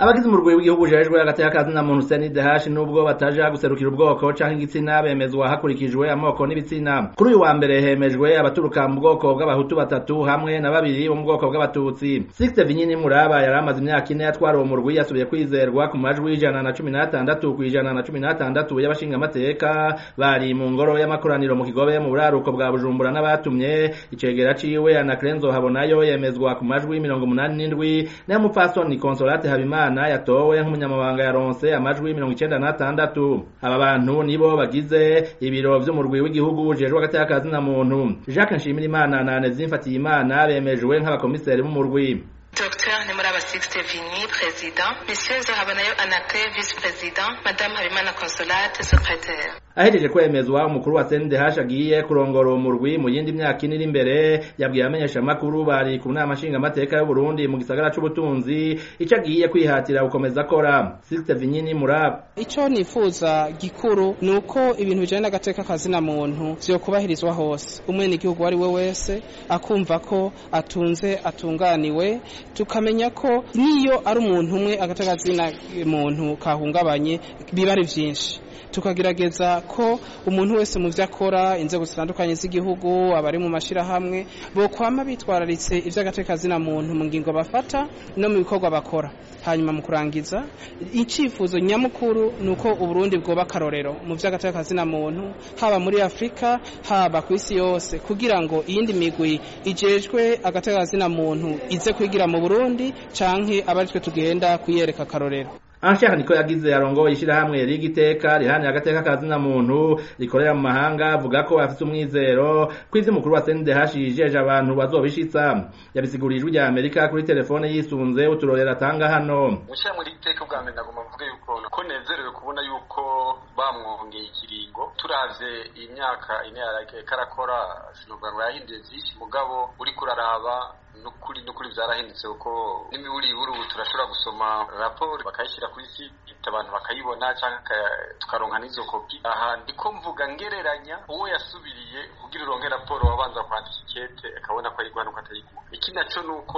abagize umurwi w'igihugu ujejwe hagati y'akazi na muntu CNDH nubwo bataja guserukira ubwoko canke igitsina bemezwa hakurikijwe amoko n'ibitsina kuri uyu wa mbere hemejwe abaturuka mu bwoko bw'abahutu batatu hamwe na babiri bo mu bwoko bw'abatutsi Sixte Vinyini Muraba yari amaze imyaka ine yatwara uwo murwi yasubiye kwizerwa ku majwi y'ijana na cumi n'atandatu kw'ijana na cumi n'atandatu y'abashingamateka bari mu ngoro y'amakoraniro mu kigobe mu buraruko bwa Bujumbura n'abatumye icegera ciwe Anacrenzo Habonayo yemezwa ku majwi mirongo umunani n'indwi nayo mupfasoni Consolate Habimana Imana yatowe nk'umunyamabanga yaronse amajwi mirongo icenda n'atandatu aba bantu nibo bagize ibiro vy'umurwi w'igihugu ujejwe hagati y'akazi na muntu Jacques Nshimirimana na Anezine Mfatiyimana bemejwe nk'abakomiseri b'umurwi Docteur Nemuraba Sixte Vigny, président. Monsieur Zahabanayo Anake, vice-président. Madame Habimana Consolate, secrétaire. ahejeje kwemezwa umukuru wa CNDH agiye kurongora uwo murwi mu yindi myaka ine iri imbere yabwiye abamenyesha makuru bari ku nama nshingamateka y'u Burundi mu gisagara c'ubutunzi ico agiye kwihatira gukomeza akora Sixte Vinyini Muraba ico nifuza gikuru nuko ibintu bijanye n'agateka kazina muntu vyokubahirizwa hose umwene igihugu ari we wese akumva ko atunze atunganiwe tukamenya ko niyo ari umuntu umwe agateka kazina muntu kahungabanye biba ari vyinshi tukagerageza ko umuntu wese mu vyo akora inzego zitandukanye z'igihugu abari mu mashirahamwe bokwama bitwararitse ivy'agateka kazina muntu mu ngingo bafata no mu bikorwa bakora hanyuma mu kurangiza icifuzo nyamukuru nuko uburundi bwoba akarorero mu vy'agateka kazina muntu haba muri afurika haba ku isi yose kugira ngo iyindi migwi ijejwe agateka kazina muntu ize kwigira mu burundi canke abaritwe tugenda kuyereka akarorero Anshaka niko yagize arongoye ishirahamwe rigiteka rihani agateka kazina muntu rikorera mu mahanga avuga ko afite umwizero kwizi mukuru wa CNDH yijeje abantu bazobishitsa yabisigurijwe rya Amerika kuri telefone yisunze uturorera atanga hano Mushya muri iteka bwa mbere nagomba mvuge yuko ko nezerewe kubona yuko bamwongeye ikiringo turavye imyaka ine yarake karakora sinovuga ngo yahinduye vyinshi mugabo uri kuraraba nukuri nukuri vyarahindutse kuko n'imiburiburu ubu turashobora gusoma raporo bakayishyira kuri site abantu bakayibona canke tukaronka n'izo kopi aha ndiko mvuga ngereranya uwo yasubiriye kugira uronke raporo wabanza kwandika ikete akabona ko ayiguha nuko atayiguha iki naco nuko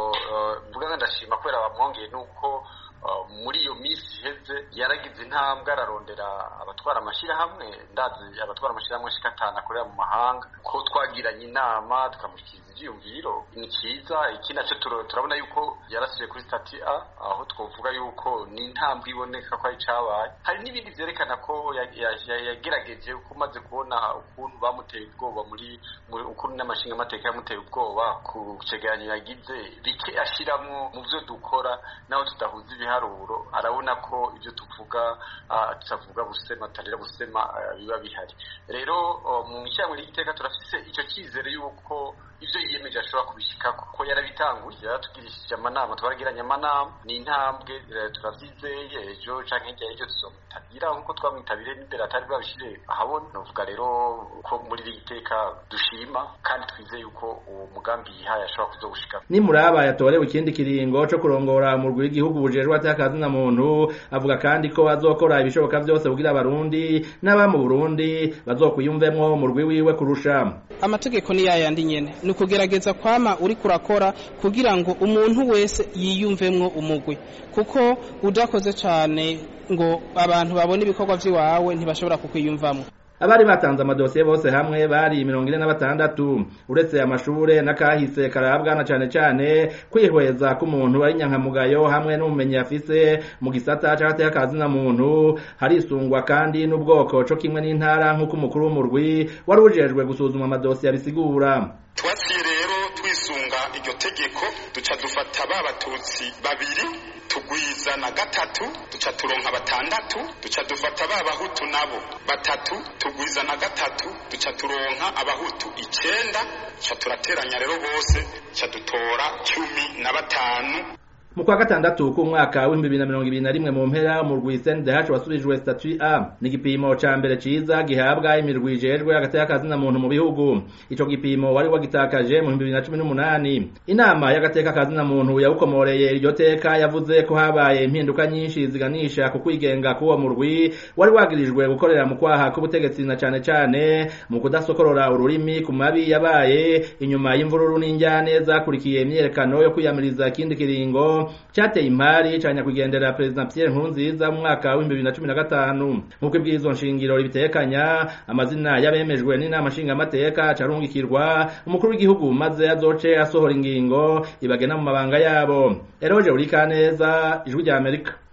mvuga nga ndashima kubera bamwongeye nuko muri iyo minsi iheze yaragize intambwe ararondera abatwara amashyirahamwe ndazi abatwara amashyirahamwe ashika atanu akorera mu mahanga ko twagiranye inama tukamushyikiriza ivyiyumviro ni ciza iki naco turabona yuko yarasubiye kuri stati a aho twovuga yuko ni intambwe iboneka ko ari cabaye hari n'ibindi vyerekana ko yagerageje uko umaze kubona ukuntu bamuteye ubwoba muri ukuntu n'amashinga amateka yamuteye ubwoba ku cegeranyo yagize bike ashiramwo mu vyo dukora naho tudahuza ibiharuro arabona ko ibyo tuvuga tutavuga busema tutarira busema biba bihari rero mu ishyirahamwe ry'igiteka turafise icyo cyizere yuko ivyo yiyemeje ashobora kubishikako ko yarabitanguye yaratugirishije amanama twaragiranye amanama ni intambwe turavyizeye ejo canke hirya y'ejo tuzomutabira nkuko twamwitabire n'imbere atari bwabishire ahabona novuga rero ko muri iri giteka dushima kandi twizeye yuko uwo mugambi yihaye ashobora kuzogushikako nimuraba yatorewe ikindi kiringo co kurongora umurwi w'igihugu bujejwe atakazi na muntu avuga kandi ko azokora ibishoboka vyose kugira abarundi n'aba mu Burundi bazokwiyumvemwo umurwi wiwe kurusha amategeko ni yayandi nyene ni ukugerageza kwama uri kurakora kugira ngo umuntu wese yiyumvemwo umugwi kuko udakoze cane ngo abantu babone ibikorwa vy'iwawe ntibashobora kukwiyumvamwo abari batanze amadosiye bose hamwe bari mirongo ine na batandatu uretse amashure n'akahise karabwa na cane cane kwihweza k'umuntu ari nyankamugayo hamwe n'ubumenyi afise mu gisata c'agateka kazi na muntu harisungwa kandi n'ubwoko co kimwe n'intara nk'uko umukuru w'umurwi wari ujejwe gusuzuma amadosiye abisigura twaciye rero twisunga iryo tegeko duca dufata ba batutsi babiri tugwiza na gatatu duca turonka batandatu duca dufata ba bahutu nabo batatu tugwiza na gatatu duca turonka abahutu icenda duca turateranya rero bose duca dutora cumi na batanu mu kwa gatandatu k'umwaka w'ibihumbi bibiri na mirongo ibiri na rimwe mu mpera mu rwi CNDH wasubijwe statut A ni igipimo ca mbere ciza gihabwa imirwi ijejwe hagati y'akazina muntu mu bihugu ico gipimo wari wagitakaje mu 2018 inama y'agateka kazina muntu yawukomoreye iryo teka yavuze ko habaye impinduka nyinshi ziganisha ku kwigenga k'uwo murwi wari wagirijwe gukorera mu kwaha k'ubutegetsi na cane cane mu kudasokorora ururimi ku mabi yabaye inyuma y'imvururu n'injyane zakurikiye imyerekano yo kwiyamiriza ikindi kiringo shingiro cateye impari ca nyakwigendera perezida Pierre Nkurunziza mu mwaka wa 2015 nk'uko ibwirizwa nshingiro ribitekanya amazina y'abemejwe n'inama nshingamateka carungikirwa umukuru w'igihugu maze azoce asohora ingingo ibagena mu mabanga yabo Eroje Urikaneza ijwi rya Amerika